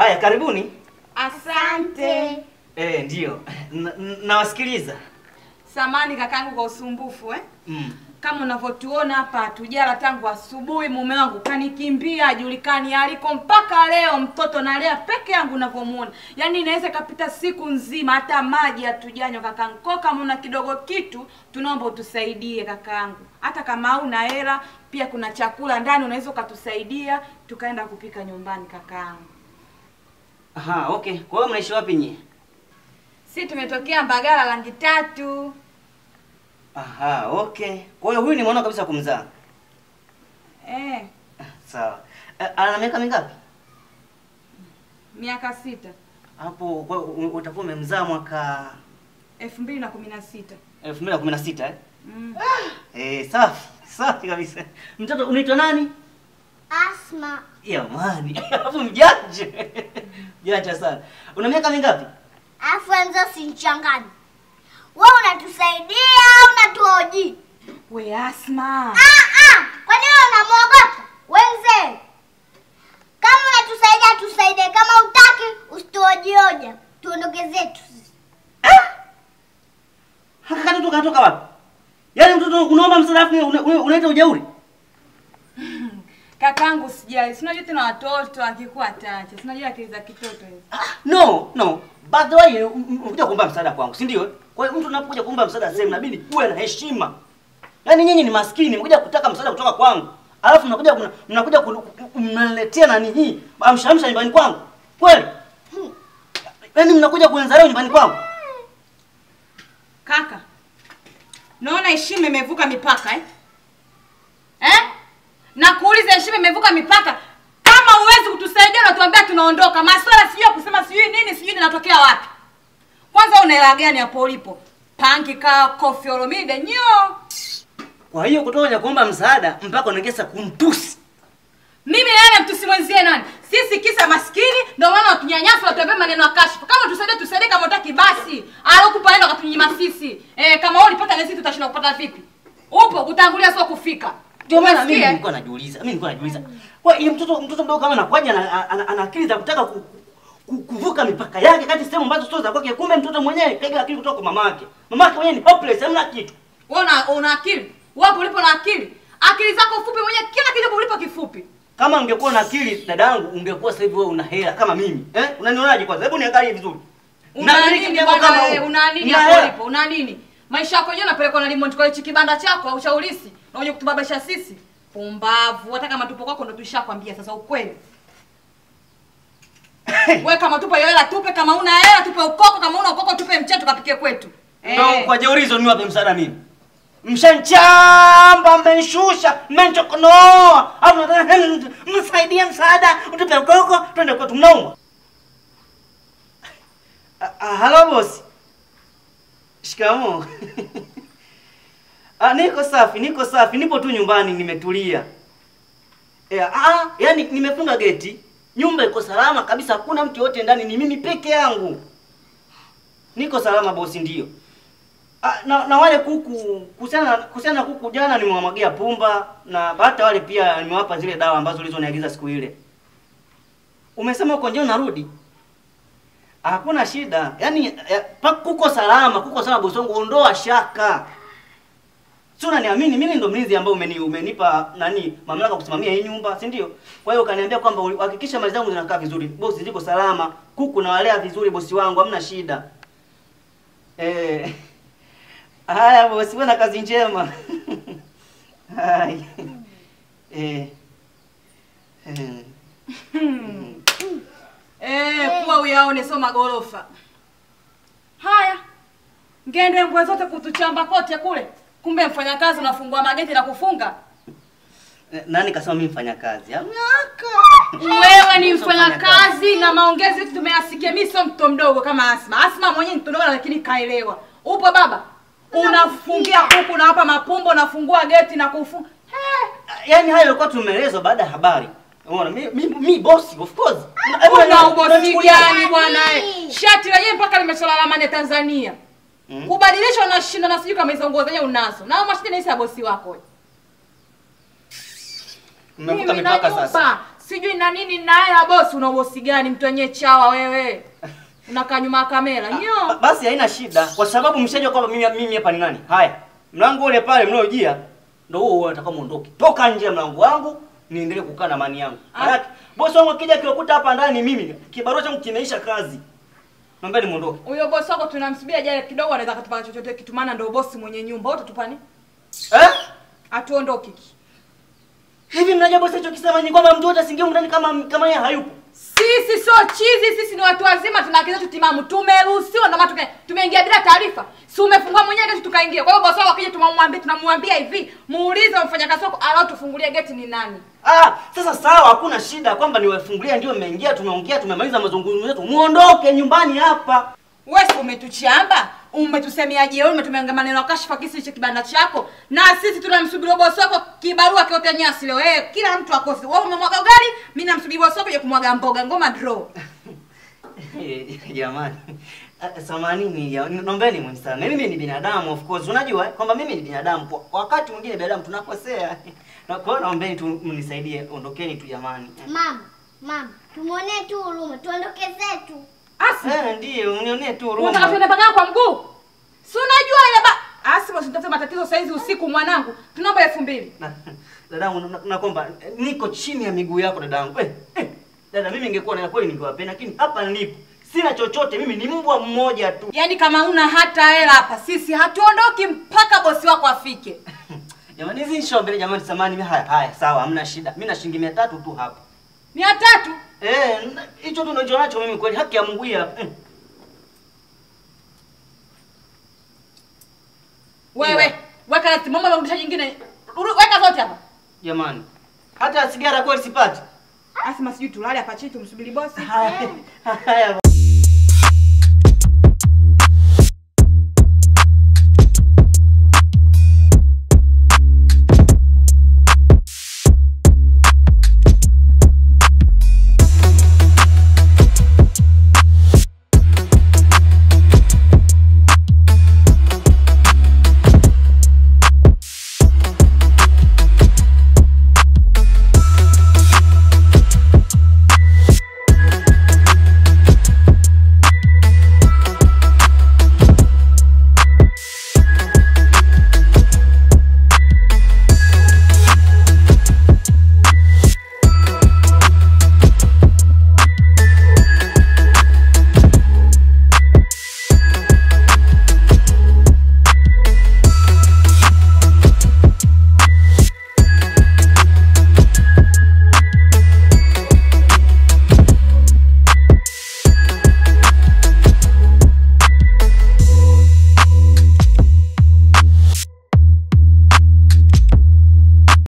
Haya, karibuni. Asante. Eh, ndio. N- n- Nawasikiliza. Samani kakangu kwa usumbufu eh? Mm. Kama unavyotuona hapa hatujala tangu asubuhi. Mume wangu kanikimbia, hajulikani aliko mpaka leo. Mtoto nalea peke yangu unavyomuona, yaani inaweza ikapita siku nzima hata maji hatujanywa kakangu. Kwa kama una kidogo kitu, tunaomba utusaidie kakangu, hata kama hauna hela, pia kuna chakula ndani, unaweza ukatusaidia tukaenda kupika nyumbani kakangu. Aha, okay. Kwa hiyo mnaishi wapi nyie? Si tumetokea Mbagala rangi tatu. Aha, okay. Kwa hiyo huyu ni mwanao kabisa kumzaa. Eh, Sawa. Eh, ana miaka mingapi? miaka sita Hapo kwa hiyo u- utakuwa umemzaa mwaka elfu mbili na kumi na sita 2016 eh? mm. Eh, safi. Safi kabisa. Mtoto unaitwa nani? Asma. Jamani, hapo mjanja. Mjanja sana. Una miaka mingapi? Afu enzo sinchangani. Wewe unatusaidia au unatuhoji? We Asma, Ah ah, kwa nini unamwogopa? Wenze. Kama unatusaidia tusaidie, kama utaki usituhoji hoja. Tuondoke zetu. Haka katoto katoka wapi? Yaani mtoto unaomba msaada afu una- una- unaita ujeuri? kakangu sijali, sinajua tena watoto akikuwa tacha, sinajua akili za kitoto hizo. Ah, no, no. By the way, m- m- unakuja kuomba msaada kwangu, si ndio? Kwa hiyo mtu unapokuja kuomba msaada sehemu inabidi uwe na heshima. Yaani nyinyi ni maskini, mkuja kutaka msaada kutoka kwangu. Alafu mnakuja mna- mnakuja kunu- mnaletea nani hii? Amshamsha nyumbani kwangu. Kweli? Yaani mnakuja kuenza leo nyumbani kwangu. Kaka, naona heshima imevuka mipaka eh? Eh? Na kuuliza heshima imevuka mipaka. Kama huwezi kutusaidia unatuambia tunaondoka. Maswala sijui ya kusema sijui nini sijui ninatokea wapi. Kwanza una hela gani hapo ulipo? Panki ka kofi olomide nyo. Kwa hiyo kutoka kwenye kuomba msaada mpaka unaongeza kumtusi. Mimi na yeye mtusi mwenzie nani? Sisi kisa maskini ndio maana watunyanyasa watuambia maneno ya kashfa. Kama tusaidie tusaidie kama utaki basi. Alokupa nenda katunyima sisi. Eh, kama wewe ulipata na sisi tutashinda kupata vipi? Upo kutangulia sio kufika. Ndio maana mimi Umesikia? nilikuwa najiuliza, mimi nilikuwa najiuliza. Kwa hiyo mtoto mtoto mdogo kama anakuja ana, ana, ana akili za kutaka ku, ku, kuvuka mipaka yake kati sehemu ambazo sio za kwake, kumbe mtoto mwenyewe kaiga akili kutoka kwa mamake. Mamake mwenyewe ni hopeless, hamna kitu. Wewe una, una akili? Wapo ulipo na akili? Akili zako fupi mwenyewe kila kitu ulipo kifupi. Kama ungekuwa na akili dadangu, ungekuwa sasa hivi wewe una hela kama mimi. Eh? Unanionaje kwanza? Hebu niangalie vizuri. Una Namiliki nini jambo bwana kama wewe? huu. Una nini Nina hapo hela. ulipo? Una nini? Maisha yako yenyewe unapelekwa na remote kwa hichi kibanda chako au cha ulisi. Na unye kutubabisha sisi. Pumbavu. Hata kama tupo kwako ndo tulishakwambia sasa ukweli. Wewe kama tupo hiyo hela tupe, kama una hela tupe ukoko, kama una ukoko tupe mcheto kapike kwetu. Ndio kwa jeuri hizo niwape msaada mimi. Mshanchamba, mmenshusha, mmenchokonoa. Alafu nataka "Hmm, msaidie msaada, utupe ukoko, twende kwetu mnaumwa. Ah, ah, Halo bosi. Shikamoo. Ah, niko safi, niko safi, nipo tu nyumbani nimetulia. Eh, ah, yani nimefunga geti. Nyumba iko salama kabisa, hakuna mtu yote ndani, ni mimi peke yangu. Niko salama bosi, ndio. Ah, na, na wale kuku kuhusiana na kuhusiana na kuku jana nimewamwagia pumba na hata wale pia nimewapa zile dawa ambazo ulizoniagiza siku ile. Umesema uko nje unarudi? Hakuna shida. Yaani ya, pa, kuko salama, kuko salama bosi wangu, ondoa shaka. Si unaniamini mimi ndo mlinzi ambao umeni, umenipa nani mamlaka kusimamia hii nyumba, si ndio? Kwa hiyo ukaniambia kwamba uli- hakikisha mali zangu zinakaa vizuri. Bosi ziko salama, kuku nawalea vizuri bosi wangu, hamna shida. Eh. Haya bosi, wewe na kazi njema. Hai. Eh. Eh. Eh, kuwa uyaone sio magorofa. Haya. Ngende mbwa zote kutuchamba kote kule. Kumbe mfanyakazi unafungua mageti na kufunga. Eh, Nani kasema mimi mfanya kazi? Wewe ni mfanyakazi na maongezi yetu tumeyasikia. Mimi sio mtoto mdogo kama Asma. Asma mwenyewe ni mtoto mdogo lakini kaelewa. Upo baba? Unafungia kuku na hapa mapumbo unafungua geti na kufunga. Yaani hayo yalikuwa tumeelezwa baada ya habari. Unaona, mi, mi, mi bosi of course. Una ubosi gani bwana eh? Shati lenyewe mpaka limecholala mane Tanzania. Mm. Kubadilisha unashinda na sijui kama hizo nguo zenyewe unazo. Na mashine ni ya bosi wako. wewe. Mmevuka Mimi na mipaka nyumba. sasa. sijui na nini na hela bosi una bosi gani mtu wenyewe chawa wewe unakaa nyuma ya kamera Ba- nyo Basi haina shida, kwa sababu mshajua kwamba mimi mimi hapa ni nani. Haya, mlango ule pale mnaojia ndio huo huo nataka muondoke. Toka nje ya mlango wangu niendelee kukaa na amani yangu. Ah. Maana bosi wangu akija kiwakuta hapa ndani mimi kibarua changu kimeisha kazi. Naomba muondoke. huyo bosi wako tunamsubiri ajaye kidogo anaweza katupa chochote kitu maana ndio bosi mwenye nyumba wote tupani Eh? atuondoke Hivi mnajua bosi alichokisema ni kwamba mtu yote asingie humu ndani kama kama yeye hayupo. sisi sio chizi sisi ni watu wazima tuna akili zetu timamu tumeruhusiwa ndio maana tume- tumeingia bila taarifa si umefungua mwenyewe geti tukaingia kwa hiyo bosi wako akija tunamwambia tunamwambia hivi muulize mfanyakazi wako alao tufungulie geti ni nani Ah, sasa sawa, hakuna shida kwamba niwafungulia ndio mmeingia, tumeongea, tumemaliza mazungumzo yetu. Muondoke nyumbani hapa. wewe si umetuchamba umetusemea jeuri umetumia maneno ya kashfa kisi hicho kibanda chako na sisi tunamsubiri bosi wako kibarua kiote nyasi leo wewe kila mtu akosi wewe umemwaga ugali mimi namsubiri bosi wako je kumwaga mboga ngoma draw Eh, Jamani. Ah, Samanini, ya- naombeni mnisamehe. Mimi ni binadamu of course. Unajua eh, kwamba mimi ni binadamu. Kwa kwa wakati mwingine binadamu tunakosea. Na kwa hiyo naombeni tu mnisaidie, ondokeni tu jamani. Mama, mama, tumwonee tu huruma, tuondoke zetu. asi Eh, ndio, unionee tu unataka huruma. tuende pagana kwa mguu si unajua ile ba asi basi nitafute matatizo saizi usiku mwanangu tunaomba elfu mbili Na- Dadangu, na- nakwamba eh, niko chini ya miguu yako dadangu. Eh, eh, dada mimi ningekuwa na kweli ningewapenda, lakini hapa nilipo sina chochote, mimi ni mbwa mmoja tu. yaani kama una hata hela hapa sisi hatuondoki mpaka bosi wako afike Jamani, hizi nisho mbele jamani, samani mimi haya haya, sawa, hamna shida. Mimi na shilingi 300 tu hapa. mia tatu Eh, na- hicho tu ndio nacho mimi kweli, haki ya Mungu hii hapa. Mm. wewe weka na simama rudisha jingine Ru- weka zote hapa Jamani, hata sigara kweli sipati. asema sijui tulale hapa chini tumsubiri bosi Haya, haya.